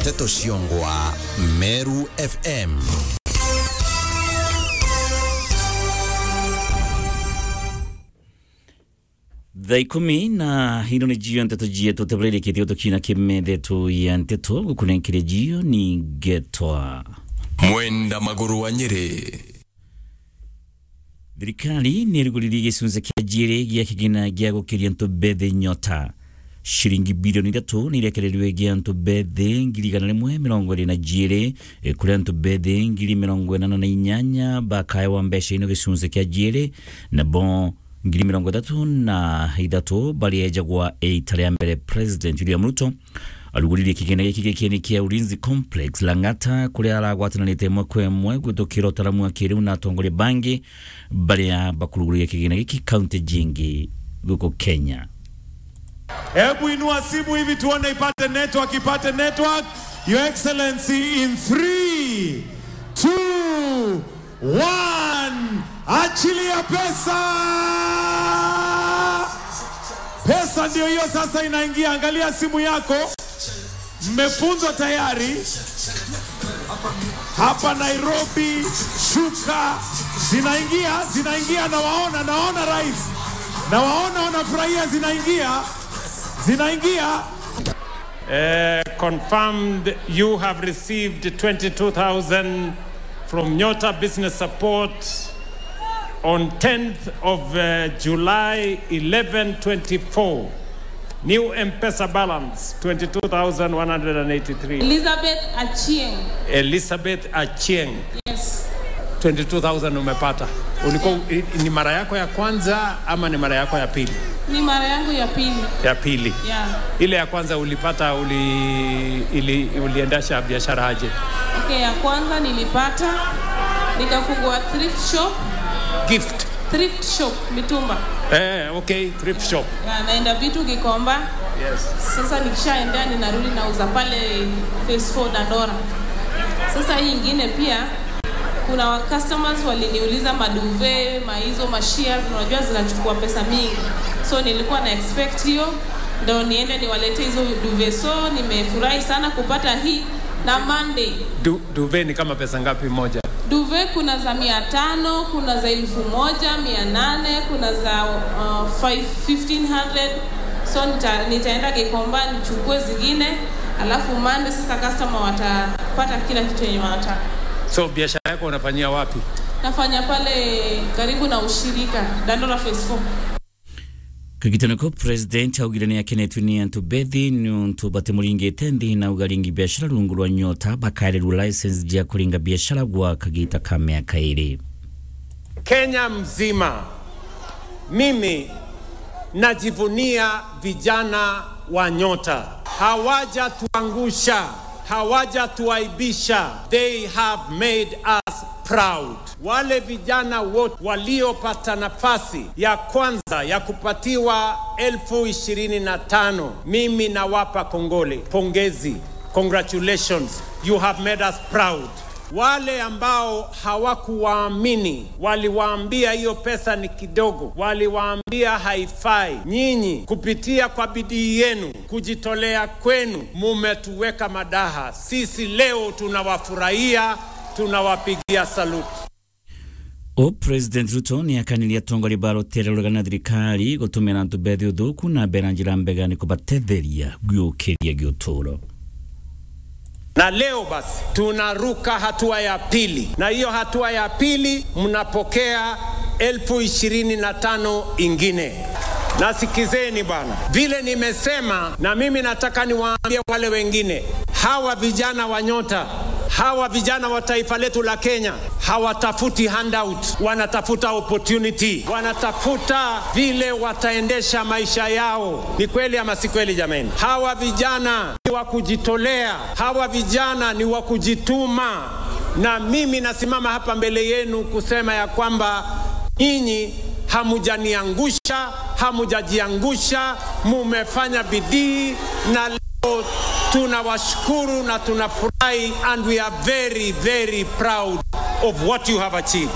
nteto ciongwa meru fm thaa ikumi na ino nä jio nteto jietu tebrereketie tukina kimethetũ ya nteto gukunenkeria jio ni ngetwa mwenda maguru wa nyeri thirikari nä ärigåririe gäcunjä kä njärä gä a kĩgina gĩa gũkĩria ntũ mbethĩ nyota ciringi bilioni ithatũ nä irekererirwe gĩa ntũ mbethĩ ngiri igana rĩmwe mĩrongo ĩrĩ na njĩrĩ kũrĩa ntũ mbethĩ ngiri mĩrongo ĩnana na inyanya bakaewa mbeca ino gĩcunjĩ kĩa njĩrĩ nabo ngiri mĩrongo ĩtatũ na ithatũ barĩenjagwa ĩita rĩa mbere president William Ruto arugũririe kĩgĩna gĩkĩ gĩkĩni kĩa ulinzi complex lang'ata kũrĩa aragwatanĩte ĩmwe kwa ĩmwe gwĩtũkĩra ũtaramu wa kĩrĩu na atongoria bangi barĩa bakurugũria kĩgĩna gĩkĩ kaunti jingi gũkũ Kenya Hebu inua simu hivi tuone ipate network, ipate network. Your Excellency in 3 2 1 achilia pesa. Pesa ndio hiyo sasa inaingia. Angalia simu yako, mmefunzwa tayari. Hapa Nairobi, shuka zinaingia, zinaingia. Nawaona, naona rais, nawaona wanafurahia, zinaingia, zinaingia. Uh, confirmed you have received 22,000 from Nyota Business Support on 10th of uh, July 1124. New M-Pesa balance 22,183. Elizabeth Achieng. Elizabeth Achieng Yes. 22,000 umepata. Ulikuwa ni mara yako ya kwanza ama ni mara yako ya pili? Ni mara yangu ya pili. Ya pili. Yeah. Ile ya kwanza ulipata uli, ili, uliendesha biashara aje? Okay, ya kwanza nilipata nikafungua thrift shop, Gift. thrift shop mitumba. Eh, okay, thrift shop. Ya, naenda vitu Gikomba. Yes. Sasa nikishaendea ninarudi nauza pale phase 4 Dandora. Sasa hii ingine pia kuna wa- customers waliniuliza maduve, maizo, mashares, unajua zinachukua pesa mingi. So nilikuwa na expect hiyo ndo niende niwalete hizo duve. So nimefurahi sana kupata hii na Monday Du, duve ni kama pesa ngapi moja? duve kuna za mia tano kuna za elfu moja mia nane kuna za uh, five- 1500 so nita, nitaenda Gikomba nichukue zingine alafu mande sasa customer watapata kila kitu yenye wanataka So biashara yako unafanyia wapi? nafanya pale karibu na ushirika Dandora phase 4 kagitano ko president augire nĩ akenetio nĩ antũ bethi nĩ ũntũ batemũringĩte nthĩ na ugaringi biashara rungu rwa nyota bakarĩrwo license jia kũringa biashara gwa kagita ka mĩaka ĩrĩ Kenya mzima, mimi najivunia vijana wa Nyota. Hawajatuangusha, hawajatuaibisha. They have made us proud. Wale vijana wote waliopata nafasi ya kwanza ya kupatiwa elfu ishirini na tano mimi nawapa kongole, pongezi, congratulations, you have made us proud. Wale ambao hawakuwaamini waliwaambia hiyo pesa ni kidogo, waliwaambia haifai. Nyinyi kupitia kwa bidii yenu, kujitolea kwenu, mumetuweka madaha. Sisi leo tunawafurahia, tunawapigia saluti. o president ruto nĩ akanirie atongoria barotererũrũga na thirikari gũtũmĩra antũ bethi ũthũku na mbera njĩra mbega nĩ kũbatetheria gĩũkĩria gĩũtũro Na leo basi tunaruka hatua ya pili, na hiyo hatua ya pili mnapokea elfu ishirini na tano ingine. Nasikizeni bwana, vile nimesema, na mimi nataka niwaambie wale wengine, hawa vijana wa Nyota, hawa vijana wa taifa letu la Kenya hawatafuti handout, wanatafuta opportunity, wanatafuta vile wataendesha maisha yao. Ni kweli ama si kweli jameni? Hawa vijana ni wa kujitolea, hawa vijana ni wa kujituma, na mimi nasimama hapa mbele yenu kusema ya kwamba nyinyi hamujaniangusha, hamujajiangusha, mumefanya bidii na leo tunawashukuru na tunafurahi and we are very very proud of what you have achieved.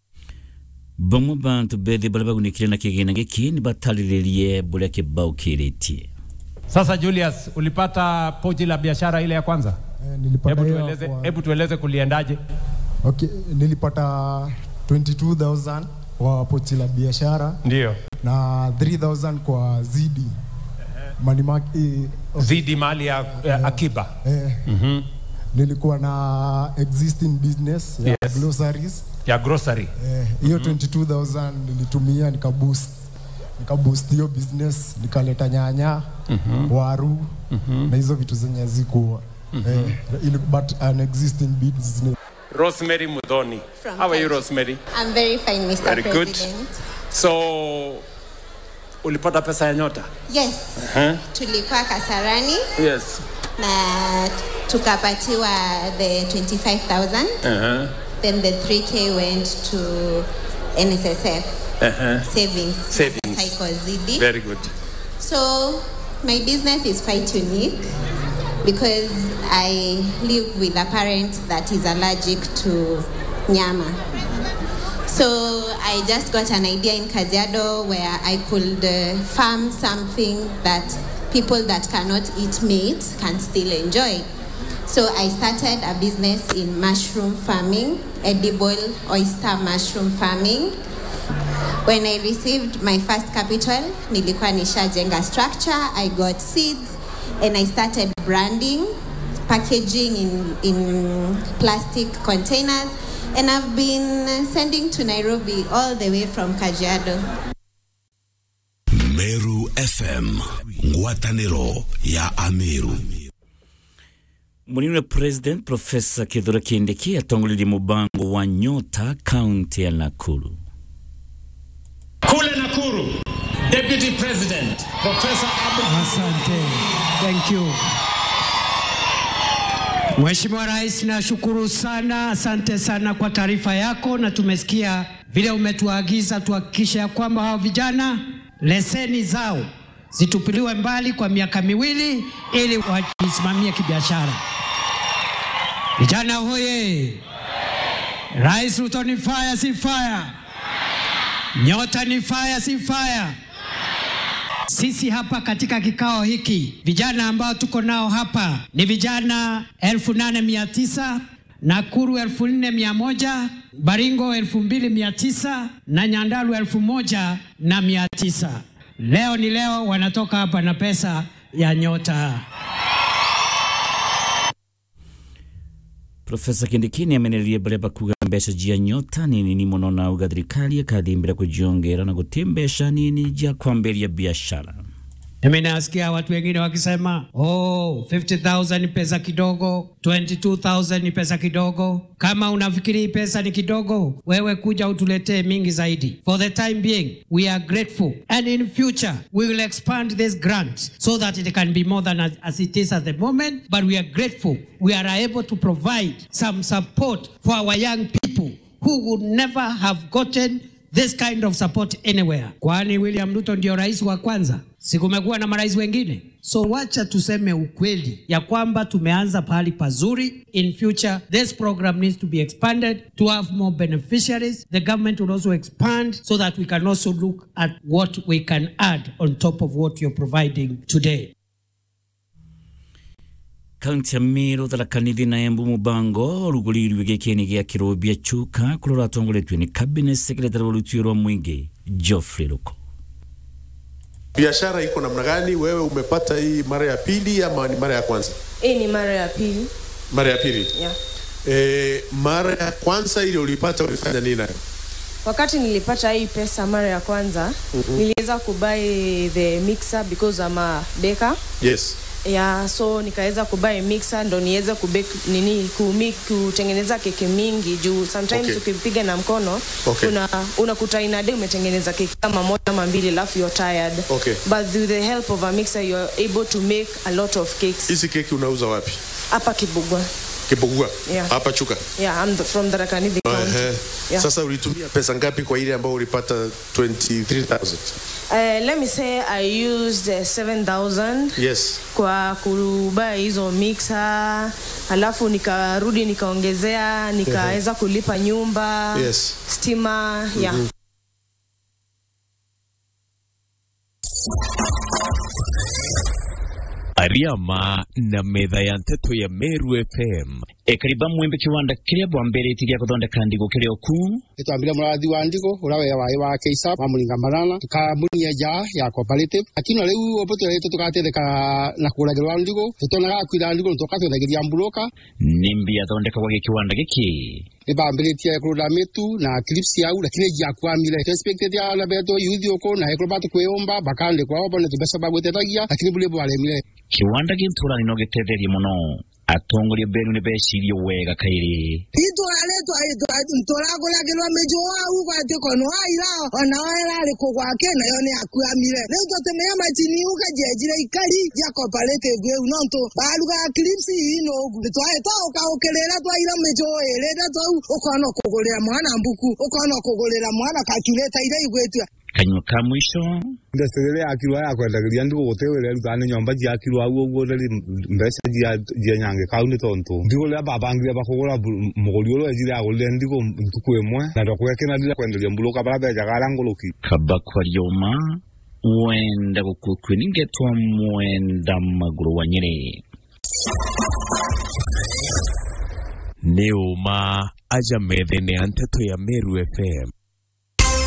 bamwe bantu bethi baria bagunikire na kĩgĩna gĩkĩ nĩ batarĩrĩrie bũrĩa kĩbao kĩrĩtie Sasa Julius, ulipata pochi la biashara ile ya kwanza? Eh, nilipata Hebu hiyo tueleze, kwa- hebu tueleze kuliendaje? Okay, nilipata 22000 kwa pochi la biashara Ndio. na 3000 kwa zidi money market eh, Zidi mali ya ya akiba. eh, nilikuwa na existing business ya Yes. groceries Ya grocery. eh, hiyo 22000 nilitumia nikaboost nikaboost hiyo business nikaleta nyanya waru na hizo vitu zenye zikuwa eh, ili- but an existing business Rosemary Mudhoni. From How are you Kenya. Rosemary? I'm very fine, Mr. Very good. President. So ulipata pesa ya nyota? Yes, tulikuwa Kasarani Yes. na tukapatiwa the 25,000 Uh-huh. then the 3k went to NSSF Uh-huh. savings. Savings. Cycle ZD. Very good. So my business is quite unique because I live with a parent that is allergic to nyama. So I just got an idea in Kajiado where I could uh, farm something that people that cannot eat meat can still enjoy. So I started a business in mushroom farming, edible oyster mushroom farming. When I received my first capital, nilikuwa nishajenga structure, I got seeds and I started branding, packaging in, in plastic containers and I've been sending to Nairobi all the way from Kajiado. Meru FM ngwatanĩro ya Ameru munini president profesa kithura kindiki atongolirie mubango wa nyota kaunti ya nakuru Kule Nakuru, Deputy President Professor Abu Asante. Thank you. Mheshimiwa Rais, nashukuru sana, asante sana kwa taarifa yako, na tumesikia vile umetuagiza tuhakikishe ya kwamba hao vijana leseni zao zitupiliwe mbali kwa miaka miwili ili wajisimamie kibiashara. Vijana hoye! Rais Ruto ni fire, si fire? Nyota ni fire, si fire? Sisi hapa katika kikao hiki vijana ambao tuko nao hapa ni vijana elfu nane mia tisa Nakuru elfu nne mia moja Baringo elfu mbili mia tisa na Nyandalu elfu moja na mia tisa Leo ni leo, wanatoka hapa na pesa ya nyota. profesa kindiki niamenererie baria bakuga mbeca jia nyota nini ni muno na uga thirikari ikathimbira kujiongera na guti mbeca nini jia kwambiria biashara Mimi nasikia watu wengine wakisema oh, 50,000 ni pesa kidogo, 22,000 ni pesa kidogo. Kama unafikiri hii pesa ni kidogo, wewe kuja utuletee mingi zaidi. For the time being, we are grateful and in future we will expand this grant so that it can be more than as, as it is at the moment, but we are grateful we are able to provide some support for our young people who would never have gotten this kind of support anywhere. Kwani William Ruto ndio rais wa kwanza? Si kumekuwa na marais wengine? So wacha tuseme ukweli ya kwamba tumeanza pahali pazuri. In future this program needs to be expanded to have more beneficiaries. The government will also expand so that we can also look at what we can add on top of what you're providing today. kaunti ya miru tharakanithi na embu mubango rugurirwe gikini gia kirobia chuka kuria ratongoretio ni cabinet secretary wa rutio rwa mwingi Geoffrey Ruko biashara iko namna gani? Wewe umepata hii mara ya pili ama ni mara ya kwanza? Hii ni mara ya pili. Mara ya pili. Yeah. E, mara ya kwanza ile ulipata ulifanya nini nayo? Wakati nilipata hii pesa mara ya kwanza, Mhm. niliweza kubuy the mixer because I'm a baker. Yes. Yeah, so nikaweza kubuy mixer ndo niweze kubake nini kumi, kutengeneza keki mingi juu sometimes Okay. ukipiga na mkono Okay. una unakuta in a day umetengeneza keki kama moja ama mbili alafu you're tired. Okay. But with the help of a mixer you're able to make a lot of cakes. Hizi keki unauza wapi? Hapa Kibugwa. Kibugua. Yeah. Hapa Chuka. Yeah, I'm the, from the Rakanithi County. Ehe. Yeah. Sasa ulitumia pesa ngapi kwa ile ambayo ulipata 23000? Uh, let me say I used uh, 7000 Yes. kwa kubuy hizo mixer, alafu nikarudi nikaongezea, nikaweza kulipa nyumba, Yes. stima, yeah. Mhm. Kariama na metha ya nteto ya Meru FM ekariba mwembe kiwanda kiria bwambirite gia kuthondeka ndigo kiria ku nitwambire murathi wa ndigo uria we wae wa keisa wa muringa marana tukamunia nja ya cooperative lakini riu opo twirite tugatetheka na kuragerwa ndigo tutonaga kwira ndigo tukatwendagiria mburoka nimbi athondekagwa gi kiwanda giki nibambiritie kurunda mitu na clips yau lakini jiakwamire expected ya na beto yuthi uko na ekro batu kwiyumba bakandikwa obo ne tubesa bagwetetagia lakini bule bwaremire kiwanda ginturani no gitetherie muno atongoria benu ni becirie wega kairi itwaletwa nturaguragirwa miju wau gwati kono waira ona wairari kugwake nayo ni akuamire riu tutimenya macini ukajejire ikari ya cooperative iu nontu barugaga clips ii nugu nitwahita ukaukirira twaira miju irire twau ukona kugurira mwana mbuku ukona kugurira mwana calculator iria igwitua kanywa ka mwisho ndasirire yakirwa ya kwendagiria ndigo gutiwire rutane nyomba jiakirwa au uguo riri mbeca jia nyange kau ni tontu ndigo riria babangire bakugura muguri uria ejire agurire ndigo ntuku imwe na ndokwekenarire kwenderia mburuka baria bejaga aria nguluki kaba kwarioma wenda gukukwi ningetwa mwenda maguru wa nyeri nĩ ũma aja methene ya nteto ya Meru FM